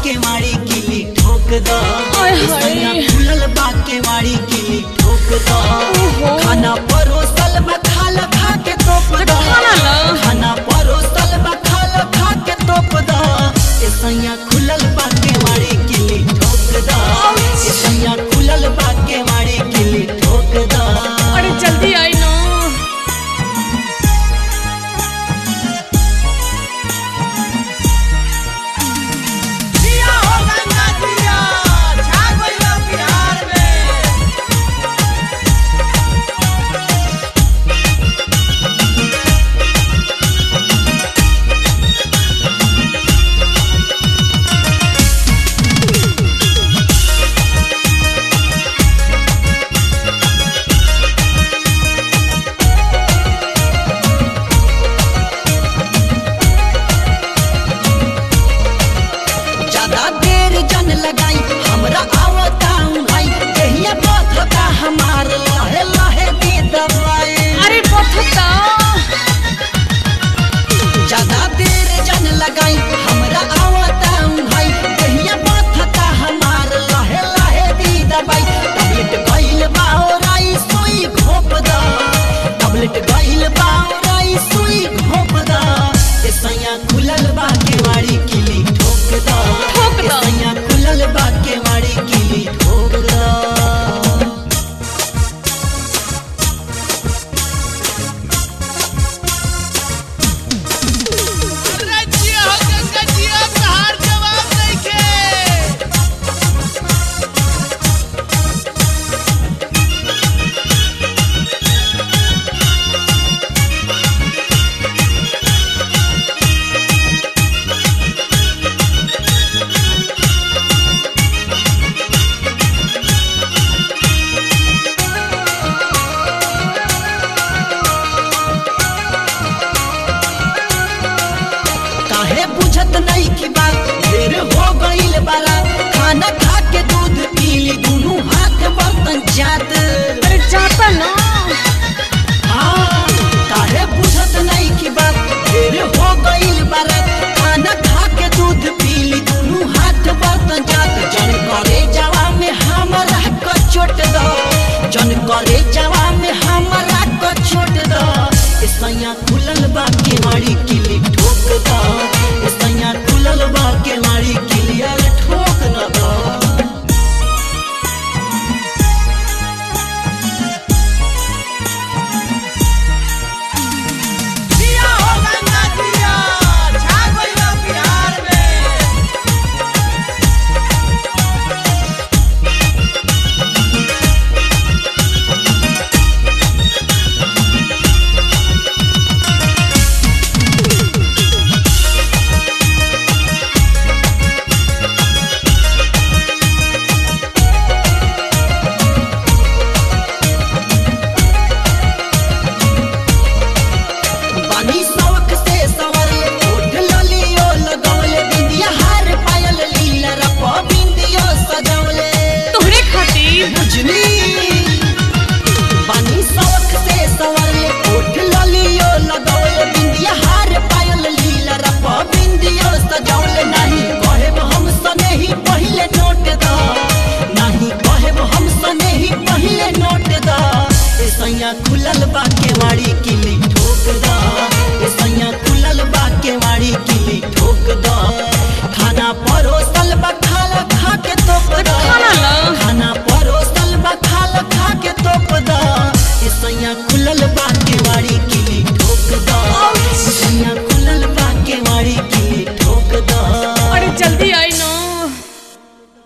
के मारी किली ठोक दो ओए ए होए। सैया खुलल बा के मारी किली ठोक दो ओहो। खाना परोसल में खाल खा के तोप दो खाना ला। खाना परोसल में खाल खा के तोप दो ए सैया खुलल बा के मारी किली ठोक दो ए सैया खुलल बा के मारी किली ठोक दो अरे जल्दी आई ना दिया हो गंगा दिया छा गइल बिहार में ज्यादा देर जन लगाई हमरा आवता भाई कहिया पथता हमार लहे लहे दी दवाई अरे पथता ज्यादा देर जन लगाई हमरा आवता भाई कहिया पथता हमार लहे लहे दी दवाई टैबलेट गइल बाओराई सुई घोप दा टैबलेट गइल बाओराई सुई घोप दा ए सैया खुलल बा केवाड़ी किली ठोक दा ठोक दा। ए सैया खुलल बा केवाड़ी किली ठोक दा रजिया हो गंगा जिया तहार जवाब नइखे काहे बुझत नहीं की बात ढेर हो गइल बारा खाना खा के दूध पीली दोनों हाथ बर्तन जात